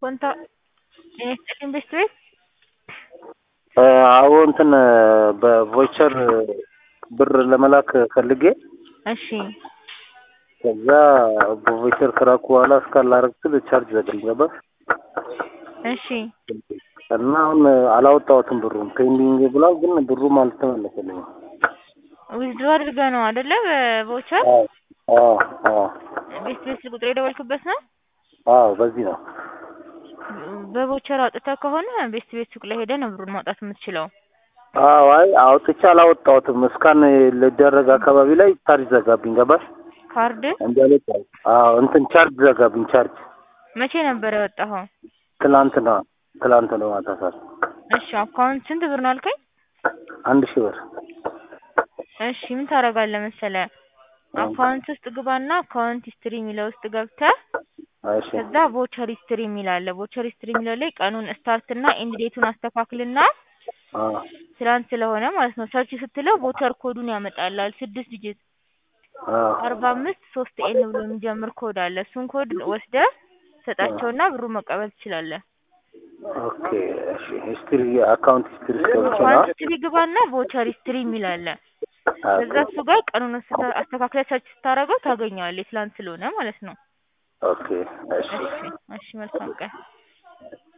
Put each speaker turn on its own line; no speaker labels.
ኮንታ ጤና ይስጥልኝ ቤስት ቤት
አዎ እንትን በቮይቸር ብር ለመላክ ፈልጌ
እሺ
ከዛ በቮይቸር ከላኩ በኋላ እስካላረግ ስል ቻርጅ ዘግኝ ገባህ
እሺ
እና አሁን አላወጣሁትም ብሩን ፔንዲንግ ብሏል፣ ግን ብሩም አልተመለሰልኝም።
ዊዝድሮ አድርገህ ነው አይደለ? በቮቸር
አዎ አዎ አዎ
ቤስት ቤት ቁጥር የደወልክበት ነው?
አዎ በዚህ ነው።
በቮቸር አውጥተህ ከሆነ ቤስት ቤት ሱቅ ላይ ሄደህ ነው ብሩን ማውጣት የምትችለው።
አዎ አይ አውጥቼ አላወጣሁትም። እስካን ልደረግ አካባቢ ላይ ቻርጅ ዘጋብኝ ገባሽ?
ካርድ
እንዳለች አዎ እንትን ቻርጅ ዘጋብኝ ቻርጅ
መቼ ነበር ያወጣኸው?
ትላንትና ትላንት ነው ማታ ሰዓት
እሺ አካውንት ስንት ብር ነው አልከኝ?
አንድ ሺህ ብር
እሺ ምን ታደርጋለህ መሰለህ አካውንት ውስጥ ግባና አካውንት ሂስትሪ የሚለው ውስጥ ገብተህ
እሺ
ከዛ ቮቸር ሂስትሪ የሚል አለ። ቮቸር ሂስትሪ የሚለው ላይ ቀኑን ስታርት እና ኤንድ ዴቱን አስተካክልና
አዎ
ትላንት ስለሆነ ማለት ነው ሰርች ስትለው ቮቸር ኮዱን ያመጣልሃል ስድስት ዲጂት
አዎ
አርባ አምስት ሶስት ኤን ብሎ የሚጀምር ኮድ አለ። እሱን ኮድ ወስደህ ሰጣቸውና ብሩን መቀበል ትችላለህ።
ኦኬ እሺ ሂስትሪ አካውንት ሂስትሪ ገብቼ ነው
አካውንት ሂስትሪ ግባና ቮቸር ሂስትሪ የሚል አለ። ከዛ እሱ ጋር ቀኑን አስተካ- አስተካክለህ ሰርች ስታደርገው ታገኘዋለህ። ትላንት ስለሆነ ማለት ነው።
ኦኬ እሺ
እሺ እሺ መልካም ቀን